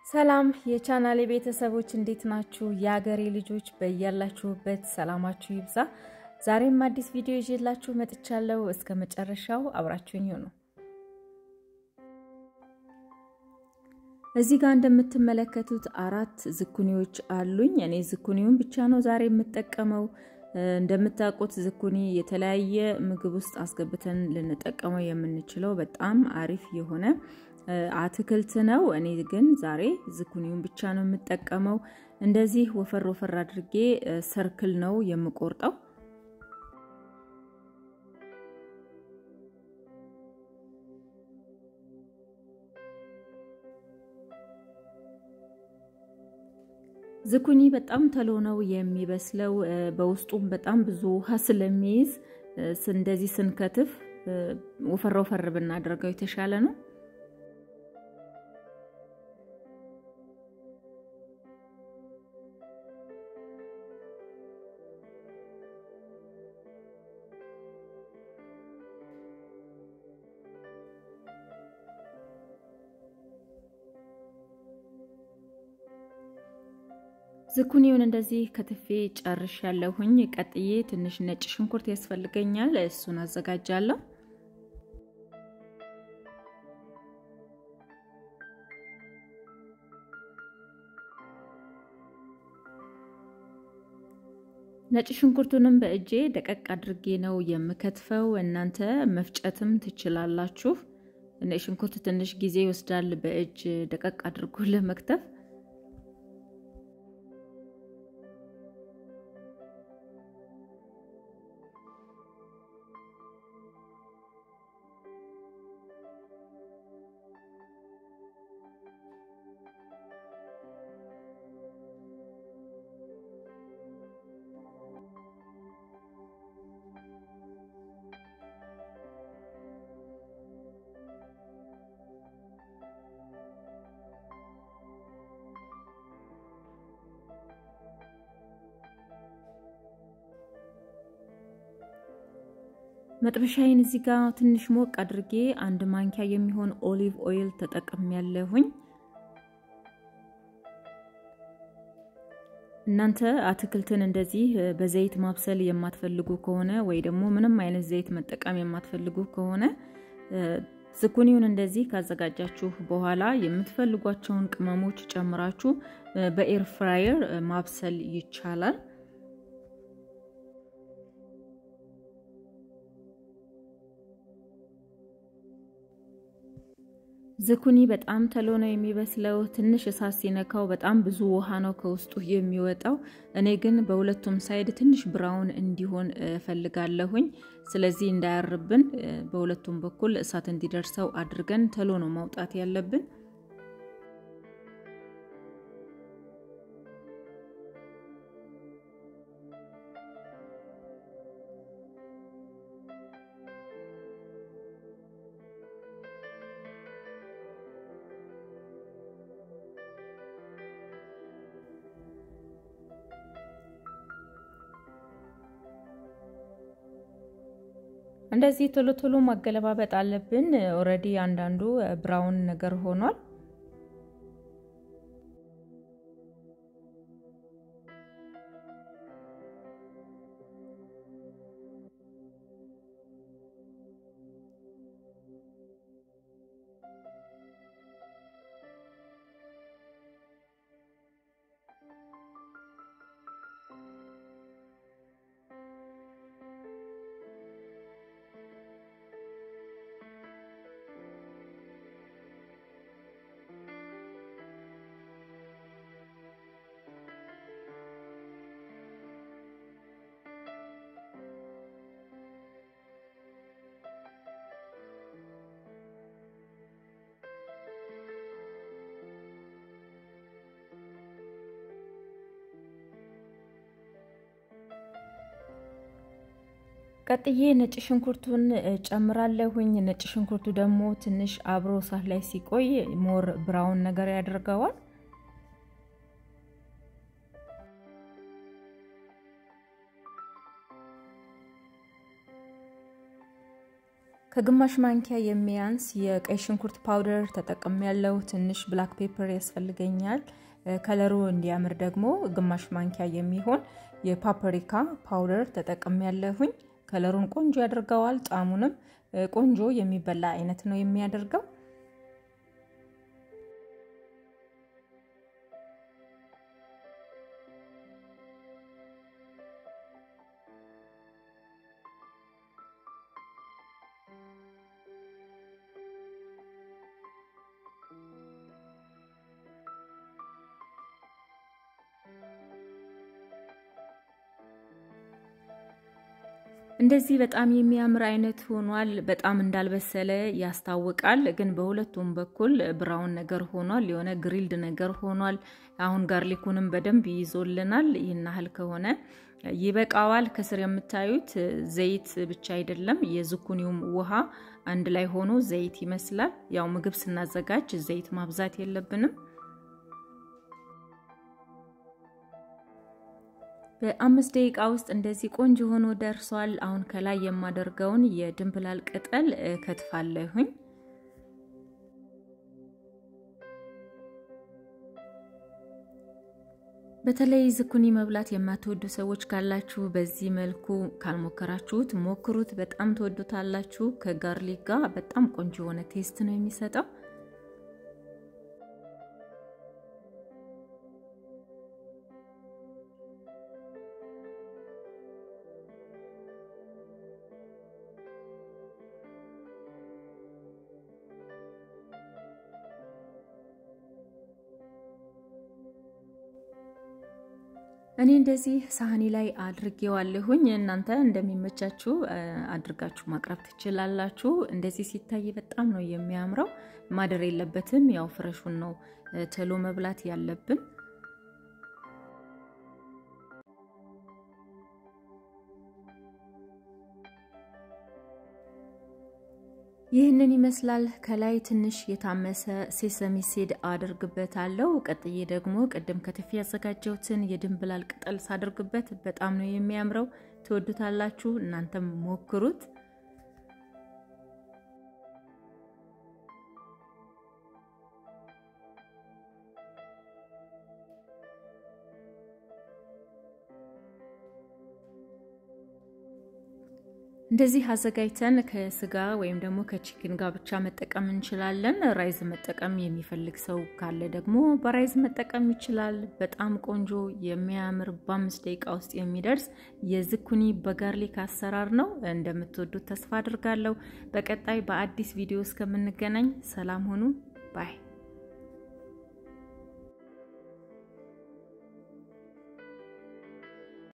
ሰላም የቻናሌ ቤተሰቦች እንዴት ናችሁ? የአገሬ ልጆች በያላችሁበት ሰላማችሁ ይብዛ። ዛሬም አዲስ ቪዲዮ ይዤላችሁ መጥቻለሁ። እስከ መጨረሻው አብራችሁኝ ሁኑ። እዚህ ጋር እንደምትመለከቱት አራት ዝኩኒዎች አሉኝ። እኔ ዝኩኒውን ብቻ ነው ዛሬ የምጠቀመው። እንደምታውቁት ዝኩኒ የተለያየ ምግብ ውስጥ አስገብተን ልንጠቀመው የምንችለው በጣም አሪፍ የሆነ አትክልት ነው። እኔ ግን ዛሬ ዝኩኒውን ብቻ ነው የምጠቀመው። እንደዚህ ወፈር ወፈር አድርጌ ሰርክል ነው የምቆርጠው። ዝኩኒ በጣም ተሎ ነው የሚበስለው። በውስጡም በጣም ብዙ ውሃ ስለሚይዝ እንደዚህ ስንከትፍ ወፈር ወፈር ብናደርገው የተሻለ ነው። ዝኩኒውን እንደዚህ ከትፌ ጨርሽ ያለሁኝ። ቀጥዬ ትንሽ ነጭ ሽንኩርት ያስፈልገኛል። እሱን አዘጋጃለሁ። ነጭ ሽንኩርቱንም በእጄ ደቀቅ አድርጌ ነው የምከትፈው። እናንተ መፍጨትም ትችላላችሁ። ነጭ ሽንኩርት ትንሽ ጊዜ ይወስዳል በእጅ ደቀቅ አድርጎ ለመክተፍ። መጥበሻዬን እዚህ ጋር ትንሽ ሞቅ አድርጌ አንድ ማንኪያ የሚሆን ኦሊቭ ኦይል ተጠቅም ያለሁኝ። እናንተ አትክልትን እንደዚህ በዘይት ማብሰል የማትፈልጉ ከሆነ ወይ ደግሞ ምንም አይነት ዘይት መጠቀም የማትፈልጉ ከሆነ ዝኩኒውን እንደዚህ ካዘጋጃችሁ በኋላ የምትፈልጓቸውን ቅመሞች ጨምራችሁ በኤር ፍራየር ማብሰል ይቻላል። ዝኩኒ በጣም ተሎ ነው የሚበስለው። ትንሽ እሳት ሲነካው በጣም ብዙ ውሃ ነው ከውስጡ የሚወጣው። እኔ ግን በሁለቱም ሳይድ ትንሽ ብራውን እንዲሆን ፈልጋለሁኝ። ስለዚህ እንዳያርብን በሁለቱም በኩል እሳት እንዲደርሰው አድርገን ተሎ ነው ማውጣት ያለብን። እንደዚህ ቶሎ ቶሎ ማገለባበጥ አለብን። ኦልሬዲ አንዳንዱ ብራውን ነገር ሆኗል። ቀጥዬ ነጭ ሽንኩርቱን ጨምራለሁኝ። ነጭ ሽንኩርቱ ደግሞ ትንሽ አብሮ እሳት ላይ ሲቆይ ሞር ብራውን ነገር ያደርገዋል። ከግማሽ ማንኪያ የሚያንስ የቀይ ሽንኩርት ፓውደር ተጠቅም ያለው ትንሽ ብላክ ፔፐር ያስፈልገኛል። ከለሩ እንዲያምር ደግሞ ግማሽ ማንኪያ የሚሆን የፓፕሪካ ፓውደር ተጠቅም ያለሁኝ። ከለሩን ቆንጆ ያደርገዋል። ጣዕሙንም ቆንጆ የሚበላ አይነት ነው የሚያደርገው። እንደዚህ በጣም የሚያምር አይነት ሆኗል። በጣም እንዳልበሰለ ያስታውቃል፣ ግን በሁለቱም በኩል ብራውን ነገር ሆኗል። የሆነ ግሪልድ ነገር ሆኗል። አሁን ጋርሊኩንም በደንብ ይይዞልናል። ይህን ያህል ከሆነ ይበቃዋል። ከስር የምታዩት ዘይት ብቻ አይደለም፣ የዝኩኒውም ውሃ አንድ ላይ ሆኖ ዘይት ይመስላል። ያው ምግብ ስናዘጋጅ ዘይት ማብዛት የለብንም። በአምስት ደቂቃ ውስጥ እንደዚህ ቆንጆ ሆኖ ደርሷል። አሁን ከላይ የማደርገውን የድንብላል ቅጠል ከትፋለሁኝ። በተለይ ዝኩኒ መብላት የማትወዱ ሰዎች ካላችሁ በዚህ መልኩ ካልሞከራችሁት ሞክሩት። በጣም ትወዱታላችሁ። ከጋርሊክ ጋር በጣም ቆንጆ የሆነ ቴስት ነው የሚሰጠው። እኔ እንደዚህ ሳህኒ ላይ አድርጌዋለሁኝ። እናንተ እንደሚመቻችሁ አድርጋችሁ ማቅረብ ትችላላችሁ። እንደዚህ ሲታይ በጣም ነው የሚያምረው። ማደር የለበትም። ያው ፍረሹን ነው ቶሎ መብላት ያለብን። ይህንን ይመስላል። ከላይ ትንሽ የታመሰ ሴሰሚ ሲድ አድርግበታለሁ። ቀጥዬ ደግሞ ቅድም ከትፌ ያዘጋጀሁትን የድንብላል ቅጠል ሳድርግበት በጣም ነው የሚያምረው። ትወዱታላችሁ። እናንተም ሞክሩት። እንደዚህ አዘጋጅተን ከስጋ ወይም ደግሞ ከቺክን ጋር ብቻ መጠቀም እንችላለን። ራይዝ መጠቀም የሚፈልግ ሰው ካለ ደግሞ በራይዝ መጠቀም ይችላል። በጣም ቆንጆ የሚያምር በአምስት ደቂቃ ውስጥ የሚደርስ የዝኩኒ በጋርሊክ አሰራር ነው። እንደምትወዱት ተስፋ አድርጋለሁ። በቀጣይ በአዲስ ቪዲዮ እስከምንገናኝ ሰላም ሁኑ ባይ